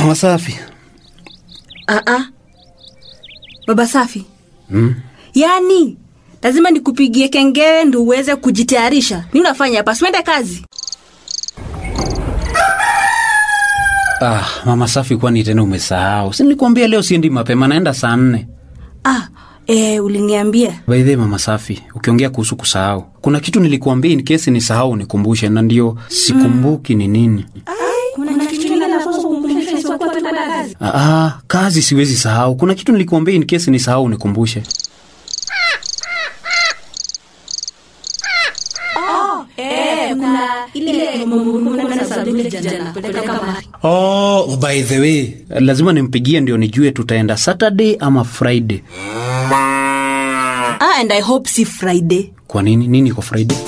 Mama safi. Ah, ah. Baba safi, Mm. yaani lazima nikupigie kengele ndo uweze kujitayarisha. Ni unafanya hapa, siwende kazi. Ah, mama safi, kwani tena umesahau? Si nilikwambia leo siendi mapema, naenda saa nne. Ah, eh, uliniambia By the way, mama safi, ukiongea kuhusu kusahau, kuna kitu nilikuambia in case nisahau nikumbushe, na ndio sikumbuki ni nini. Ah, ah, kazi siwezi sahau. Kuna kitu nilikuambia in case nisahau nikumbushe. Oh, by the way, lazima nimpigie ndio nijue tutaenda Saturday ama Friday. ah, and I hope si Friday. Kwa nini? Nini kwa Friday?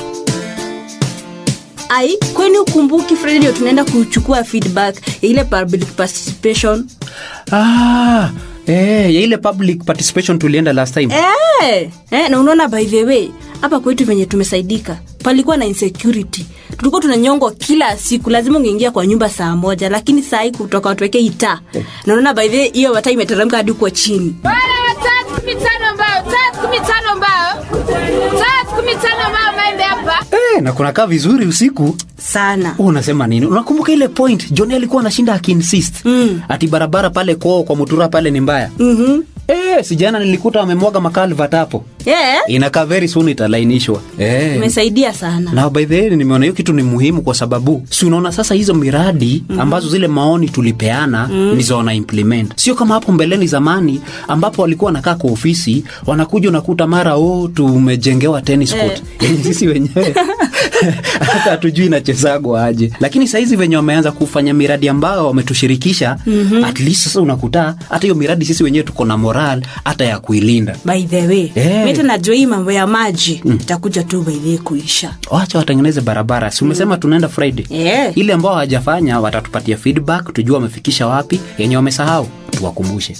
Ai, kwani ukumbuki Friday ndio tunaenda kuchukua feedback ya ile public participation? Ah, eh, ya ile public participation tulienda last time. Eh, eh, na unaona by the way hapa kwetu venye tumesaidika palikuwa na insecurity tulikuwa tunanyongwa kila siku lazima ungeingia kwa nyumba saa moja lakini saa hii kutoka watuweke itaa na unaona by the way hiyo wata imeteremka hadi kwa chini Bwana tatu kumi tano mbao, tatu kumi tano mbao, tatu kumi tano mbao maembe hapa. Eh, na kunakaa vizuri usiku. sana Wewe unasema nini? Unakumbuka ile point Johnny alikuwa anashinda akiinsist Mm. ati barabara pale kwao kwa Mutura pale ni mbaya. mm-hmm. Eh, sijana nilikuta wamemwaga makalvat hapo. yeah. Inakaa very soon italainishwa. Eh. imesaidia sana na by the way nimeona hiyo kitu ni muhimu kwa sababu si unaona sasa hizo miradi ambazo zile maoni tulipeana ndizo wana implement sio kama hapo mbeleni zamani ambapo walikuwa wanakaa kwa ofisi wanakuja unakuta mara o tumejengewa tennis court yani sisi wenyewe hata hatujui inachezagwa aje lakini sahizi venye wameanza kufanya miradi ambayo wametushirikisha at least sasa unakuta hata hiyo miradi sisi wenyewe tuko na moral hata ya kuilinda by the way Eh. mita najua hii mambo ya maji itakuja tu by the way kuisha wacha watengeneze barabara si umesema tunaenda friday Yeah. ile ambao hawajafanya watatupatia feedback tujue wamefikisha wapi yenye wamesahau tuwakumbushe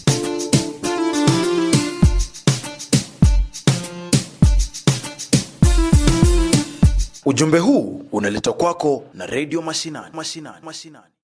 Ujumbe huu unaletwa kwako na redio Mashinani. Mashinani. Mashinani.